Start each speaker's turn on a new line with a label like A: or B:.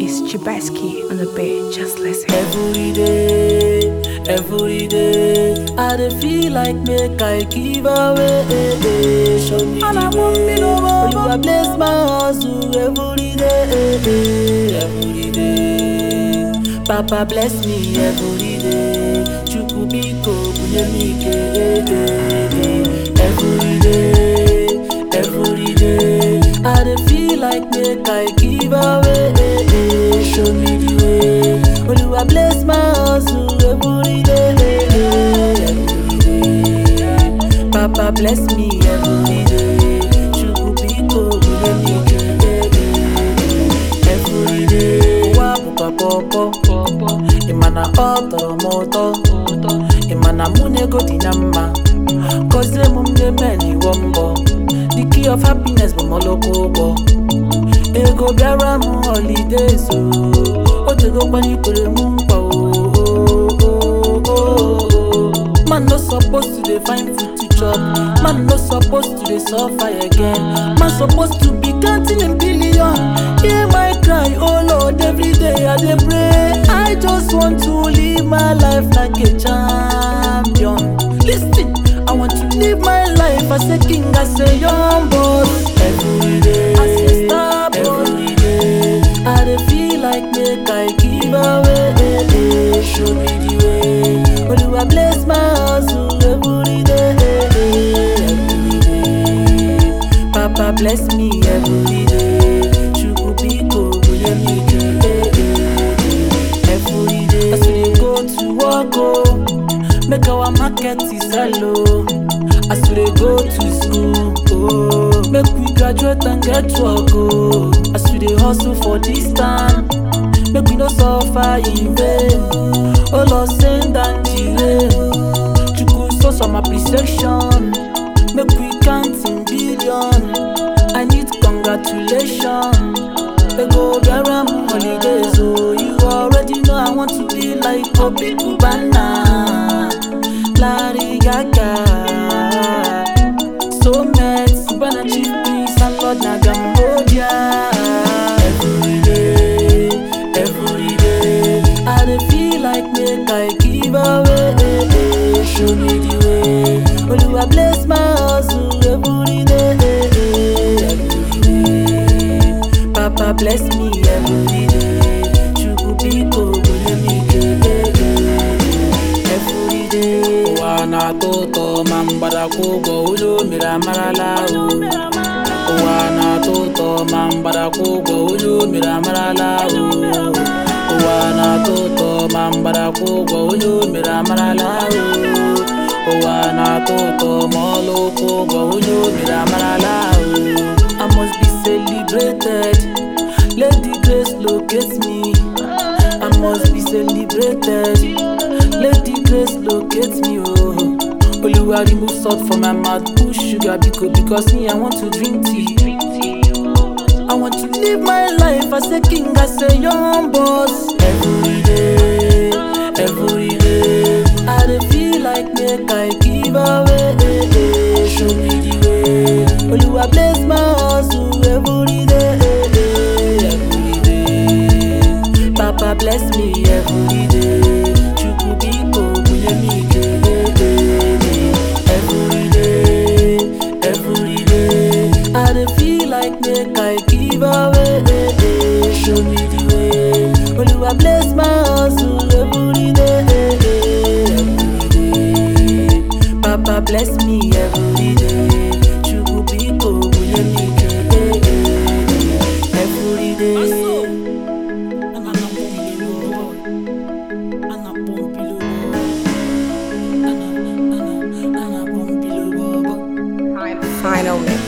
A: It's Chibaski on the beat. Just listen.
B: Every day, every day, I dey feel like make I give away. Show me
A: And I
B: the
A: won't be
B: way.
A: no more.
B: Oluwa bless my hustle every day, every day. Papa bless me every day. Chukwu biko bunye m ike. Every day, every day, I dey feel like make I give away. Show me the way. Oluwa bless my hustle every day, every day. Papa bless me every day. Chukwu biko bunye m ike. Every day. Ụwa bụkwa pọpọ. Ị ma na ọ tọrọ m ụtọ. Ị ma na mụ na ego dị na mma. Gọzie m ndị men iwọ mbọ. The key of happiness bụ mọlọkọ ụgbọ. Ego bịara m holidays o. O tego gbanikwere m mkpa o. Man no suppose to dey find food to chop. Man no suppose to dey suffer again. Man suppose to be counting in billion. Hear my cry, oh Lord, every day I dey pray. I just want to live my life like a champion. Listen, I want to live my life as a king, as a young boss. Every day, as a star boy. Every day, I dey feel like make I give away. Show me the way. Oluwa bless my hustle every day, every day. Papa bless me every day. Chukwu biko bunye m ike. Every day, as we dey go to work oh, make our market is sell oh. As we dey go to school oh, make we graduate and get work oh. As we dey hustle for this time, make we no suffer in vain. Oh Lord, send and delay. Chukwu show some appreciation. Make we count in billion. I need congratulations. Ego bịara m holidays oh, you already know I want to be like Obi Cubana, Larry Gaga, so met Cubana chief priest and Lord na Cambodia. Every day, every day, I dey feel like make I give away. Show me the way. Oluwa bless my hustle every day, every day. Papa bless me every day. Chukwu biko bunye m ike. Every day. Ụwa na-atọ ụtọ ma mgbadakwa ụgwọ onye o mere amarala o. Ụwa na-atọ ụtọ ma mgbadakwa ụgwọ onye o mere amarala o. Ụwa na-atọ ụtọ ma mgbadakwa ụgwọ onye o mere amarala o. Ụwa na-atọ ụtọ ma ọlụkwụ ụgwọ onye o mere amarala o. I must be celebrated. Lady Grace locate me. I must be celebrated. Lady Grace locate me. Oh, Oluwa remove salt from my mouth, put sugar biko because me I want to drink tea. I want to live my life as a king, as a young boss. Every day, every day, I dey feel like make I give away. Show me the way. Oluwa bless my hustle every day, every day. Papa bless me every day. Chukwu biko bunye m ike. Every day, every day, I dey feel like make I give away. Show me the way. Oluwa bless my hustle every day, every day. Papa bless me every day. Chukwu biko bunye m ike. Every day.
A: Final mix.